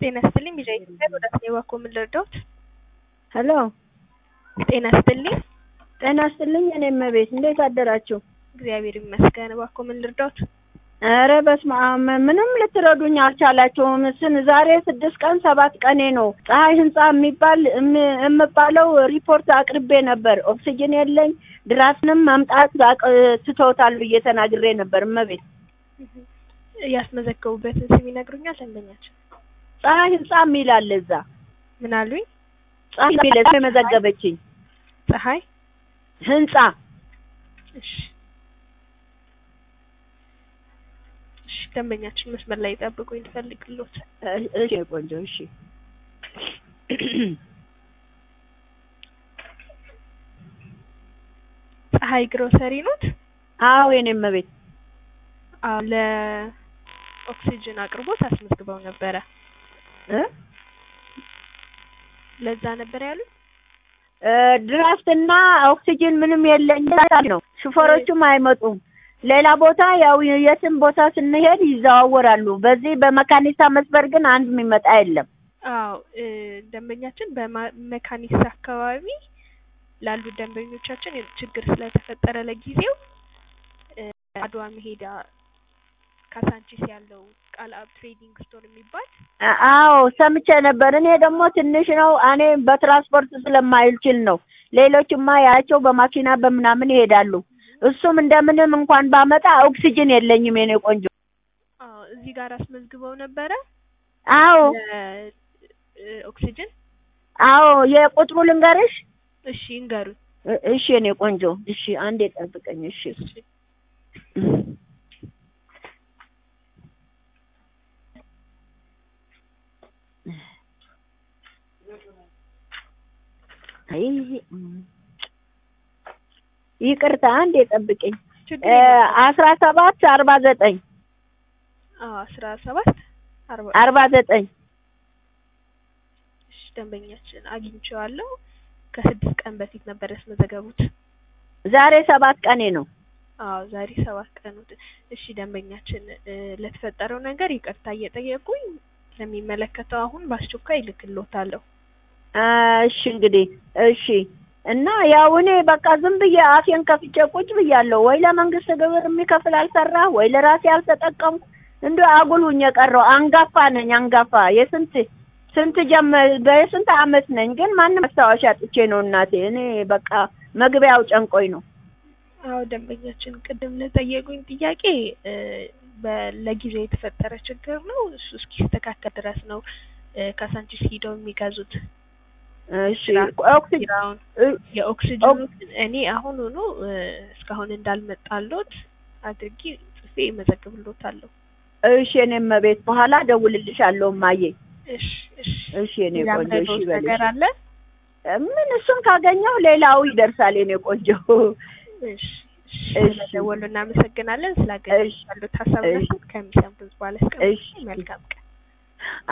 ጤና ይስጥልኝ ቢዣ ኢትዮጵያ ወደ ስኔ ባኮ ምን ልርዳዎት? ሄሎ ጤና ይስጥልኝ። ጤና ይስጥልኝ። እኔ እመቤት እንዴት አደራችሁ? እግዚአብሔር ይመስገን። ባኮ ምን ልርዳዎት? ኧረ በስመ አብ ምንም ልትረዱኝ አልቻላችሁም። ስን ዛሬ ስድስት ቀን ሰባት ቀኔ ነው። ፀሐይ ህንጻ የሚባል እም- የምባለው ሪፖርት አቅርቤ ነበር። ኦክሲጅን የለኝ ድራፍንም መምጣት አቅ- ትተውታል ብዬ ተናግሬ ነበር። እመቤት ያስመዘገቡበትን ስም ይነግሩኛል? ደንበኛችን ፀሐይ ህንጻ የሚል አለ እዛ። ምን አሉኝ? ፀሐይ የሚል እዛ የመዘገበችኝ ፀሐይ ህንጻ እሺ እሺ፣ ደንበኛችን መስመር ላይ ጠብቁኝ ልፈልግልዎት። እ- እሺ ቆንጆ እሺ ፀሐይ ግሮሰሪ ኖት? አዎ የኔ እመቤት አዎ ለኦክሲጅን አቅርቦት አስመዝግበው ነበረ። እ ለዛ ነበር ያሉት? እ ድራፍትና ኦክሲጅን ምንም የለኝ ነው። ሹፌሮቹም አይመጡም። ሌላ ቦታ ያው የትም ቦታ ስንሄድ ይዘዋወራሉ። በዚህ በመካኒሳ መስበር ግን አንድ የሚመጣ የለም። አዎ እ ደንበኛችን በመካኒሳ አካባቢ ላሉ ደንበኞቻችን ችግር ስለተፈጠረ ለጊዜው እ አድዋ መሄዳ ካሳንቺስ ያለው ቃል አብ ትሬዲንግ ስቶር የሚባል አ- አዎ ሰምቼ ነበር። እኔ ደግሞ ትንሽ ነው እኔ በትራንስፖርት ስለማይችል ነው። ሌሎችማ ያቸው በማኪና በምናምን ይሄዳሉ። እሱም እንደምንም እንኳን ባመጣ ኦክሲጅን የለኝም የኔ ቆንጆ። አዎ እዚህ ጋር አስመዝግበው ነበረ አዎ ለ- እ ኦክሲጅን አዎ የቁጥሩ ልንገርሽ? እሺ ይንገሩኝ። እ- እሺ የኔ ቆንጆ እሺ፣ አንዴ ጠብቀኝ። እሺ እሺ አይ ይቅርታ፣ አንዴ ጠብቀኝ። ችግር እ የለም። አስራ ሰባት አርባ ዘጠኝ አዎ አስራ ሰባት አርባ አርባ ዘጠኝ እሺ ደንበኛችን አግኝቼዋለሁ። ከስድስት ቀን በፊት ነበር ያስመዘገቡት። ዛሬ ሰባት ቀኔ ነው። አዎ ዛሬ ሰባት ቀን ወደ እሺ ደንበኛችን እ ለተፈጠረው ነገር ይቅርታ እየጠየቁኝ ለሚመለከተው አሁን በአስቸኳይ እልክልዎታለሁ። አ፣ እሺ እንግዲህ እሺ። እና ያው እኔ በቃ ዝም ብዬ አፌን ከፍቼ ቁጭ ብያለሁ። ወይ ለመንግስት ግብር የሚከፍል አልሰራ፣ ወይ ለራሴ አልተጠቀምኩ። እንደ አጉሉኝ የቀረው አንጋፋ ነኝ አንጋፋ የስንት ስንት ጀመ በስንት አመት ነኝ፣ ግን ማንም ማስታወሻ ጥቼ ነው እናቴ። እኔ በቃ መግቢያው ጨንቆኝ ነው። አዎ ደንበኛችን ቅድም ለጠየቁኝ ጥያቄ እ በ- ለጊዜው የተፈጠረ ችግር ነው። እሱ እስኪስተካከል ድረስ ነው እ ካሳንቺስ ሂደው የሚገዙት እሺ ኦክሲጅን ኪራውን እ- የኦክሲጅኑ ግን እኔ አሁን ሆኖ እ እስካሁን እንዳልመጣሎት አድርጌ ጽፌ እመዘግብሎታለሁ። እሺ እኔም ቤት በኋላ ደውልልሻለሁ እማዬ። እሺ እሺ እሺ የኔ ሌላ ቆንጆ እሺ የምትፈልጉት በልሽ። ነገር አለ? ምን እሱን ካገኘው ሌላው ይደርሳል የኔ ቆንጆ። እሺ እሺ እሺ። ስለደወሉ እናመሰግናለን። ስላገኙ እሺ። ያሉት ሀሳብ እሺ። ከሚሰሙት በኋላ እስከ እሺ። መልካም ቀን